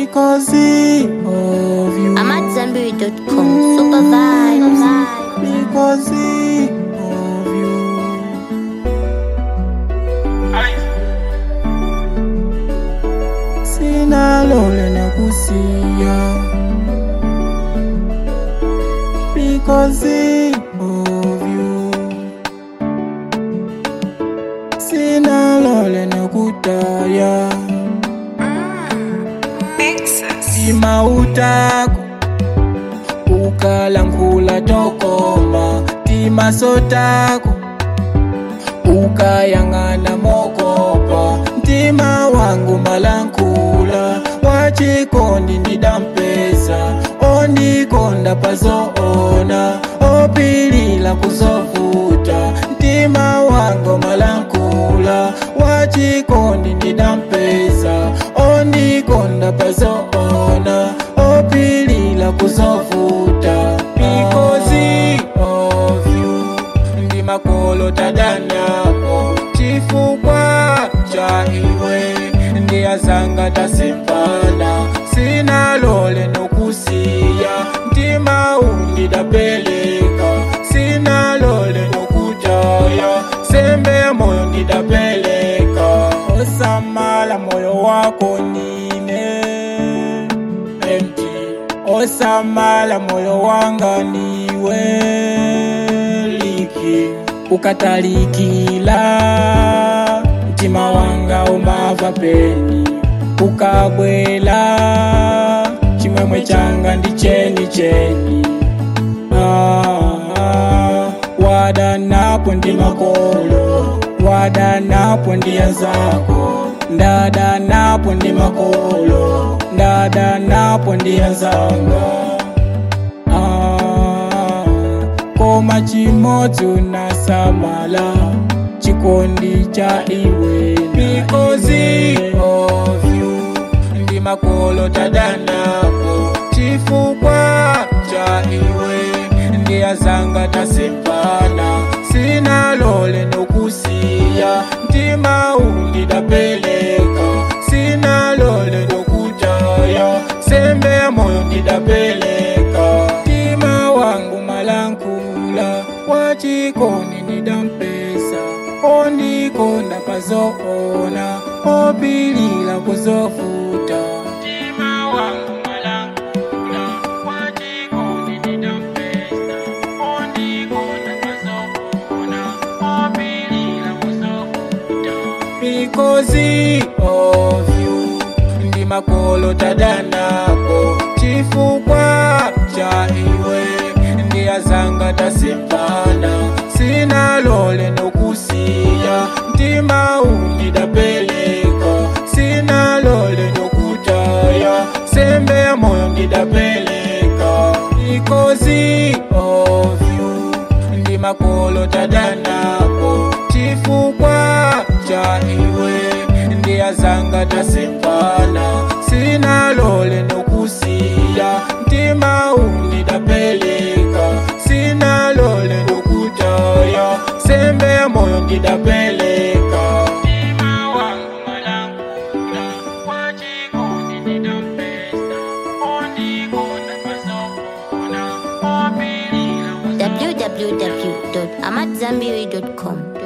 because of you. I'm at Zenberry.com. Super vibes. because of you. Sina lole na kusia because of you. Sina lole na kutaya Sima utako ukalangula tokoma tima sotako ukayang'ana mokopa mtima wangu malankula wachikondi ndidampesa ondikonda pazoona opilila kuzovuta mtima wangu malankula wachikondi ndidampesa ondikonda pazoona opilila kuzovuta because of you ndi makolo tadanapo chifukwa cha iwe ndiyazanga tasimpana sina lole nokusiya mtima undidapeleka sina lole nokutaya sembe ya moyo ndidapeleka osamala moyo wako nine empty osamala moyo wanga niwe liki ukatalikila mtima wanga umava peni ukabwela chimwemwe changa ndi cheni cheni ah, wadanapo ndi makolo wadanapo ndi anzako ndadanapo ndi makolo ndadanapo ndi anzanga ah, koma chimodzi unasamala chikondi cha iwe because of you ndi makolo tadanapo chifukwa cha iwe ndiyazanga tasimpana sina lole nokusiya mtima undidapeleka sina lole nokutaya sembe ya moyo ndidapeleka mtima wangu malankula wachikondi ndidampesa ondikonda pazoona opilila kuzovuta mtima wangu malankula wachikondi ndidampesa ondikonda pazoona opilila kuzovuta because of you ndi makolo tadanapo chifukwa cha iwe ndiyazanga tasimpana sina lole nokusiya mtima undidapeleka sina lole nokutaya sembe ya moyo ndidapeleka because of you ndi makolo tadanapo chifukwa cha iwe ndiyazanga tasimpana sina lole nokusiya mtima undidapeleka sina lole nokutaya sembe ya moyo ndidapeleka mtima wangu malankula wachikondi ndidampesa ondikonda pazoona opilila www.amatzambiri.com.